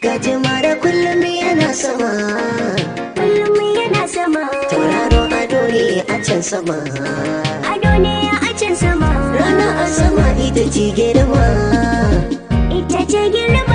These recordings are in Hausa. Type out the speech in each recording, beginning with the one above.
Gajimare kullum yana sama kullum yana sama Tauraro ado ne a can sama ado ne a can sama Rana a sama ita ce girma ita ce girma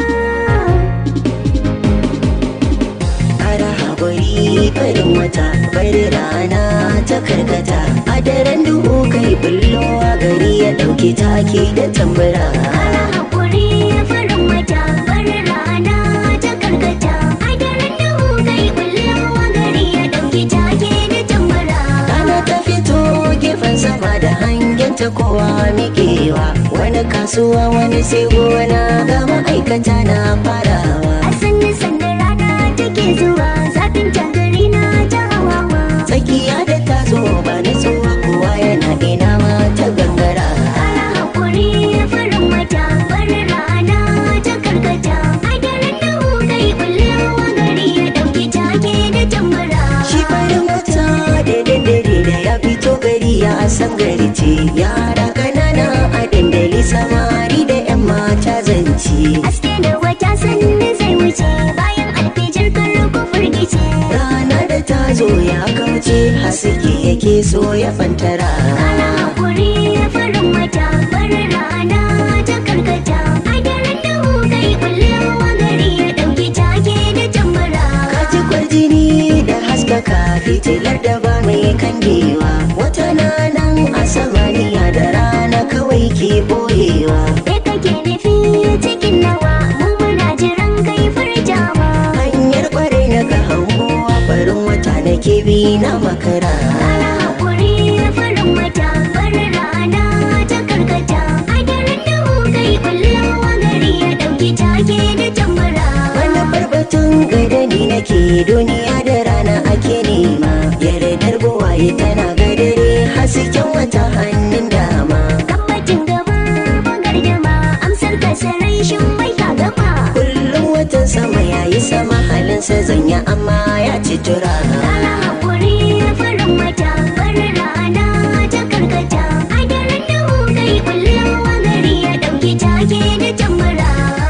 Ara haƙuri farin wata bari rana ta karkata A daren duhu kai bullowa gari ya ɗauki take da tambura ana haƙuri farin wata bari rana ta karkata a daren duhu kai bullewa gari ya ɗauki take da tambara Rana ta fito gefen sama da hangen ta kowa miƙewa Wani kasuwa wani sai gona ga ma'aikata na farawa a sanni sanda rana take zuwa zafin tagari na ta hawawa Tsakiya da ta zo ba nutsuwa kowa yana ina ma ta gangara ana haƙuri farin wata bari rana ta karkata a daren duhu kai bullewa gari ya ɗauki take da tambara Shi farin wata da daddare da ya fito gari ya san gari ce Yara ƙanana a dandali samari da 'yan mata zance Aske da wata sanni zai wuce bayan alfijir kan ku firgice. Rana da ta zo ya kauce haske yake so ya fantara Ana haƙuri farin wata bari rana ta karkata. A daren duhu kai bullewa gari ya ɗauki take da tambara. Kaji kwarjini da haskaka fitilar da ba mai kangewa Wata na nan a samaniya da rana kawai ke boyewa Me kake nufi cikin nawa mu muna jiran kai furtawa. Hanyar kwarai na ga hangowa farin wata na bi na makara Ana haƙuri farin wata bari rana ta karkata. A daren duhu kai bullewa gari ya ɗauki take da tambara. Wani barbatun gadani nake duniya da rana ake nema Yardar buwaye tana gadare hasken wata hannun dama Tabbacin gaba bagar dama amsar kasarai shin mai ka gama. Kullum watan sama yayi sama halinsa zanya amma ya ci tura Rana haƙuri farin wata bari rana ta karkata. A daren duhu kai bullewa gari ya ɗauki take da tambara.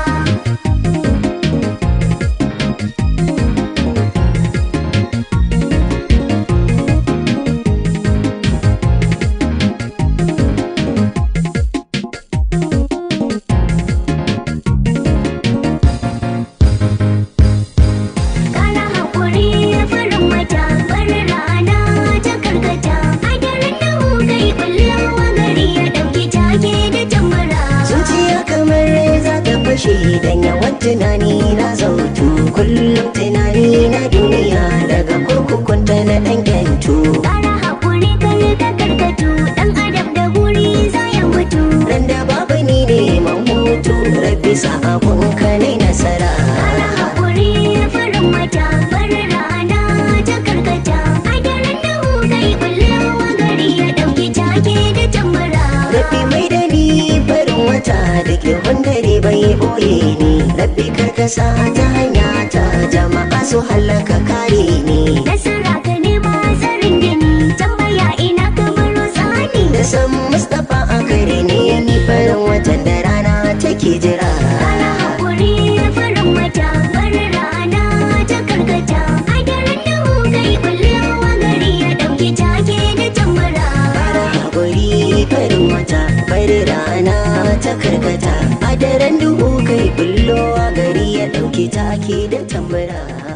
Kana haƙuri farin wata bari rana ta karkata. A daren duhu kai bullewa gari ya ɗauki take da tambara. Zuciya kamar za ta fashe dan yawan tunani na zautu Kullum tunani na duniya daga kurkukunta na ɗan yantu Ƙara haƙuri kar ka karkatu ɗan adam da guri za ya mutu. Ran da babu ni neman hutu rabbi sa abun ka nai nasara Ƙara haƙuri farin wata bari rana ta karkata. A daren duhu kai bullewa gari ya ɗauki take da tambara. Rabbi mai da ni farin wata da ke dare bai boye ni Rabbi karkasa ta hanya ta jama'a su hallaka kare ni Nasara ka nema tsarin gini tambaya ina ka baro tsani. Da san Mustapha a kare ne ni farin watan da rana take jira Ƙara haƙuri farin wata bari rana ta karkata. A daren duhu kai bullewa gari ya ɗauki take da tambara. Fara haƙuri farin wata bari rana ta karkata A daren duhu kai bullowa gari ya ɗauki take da tambura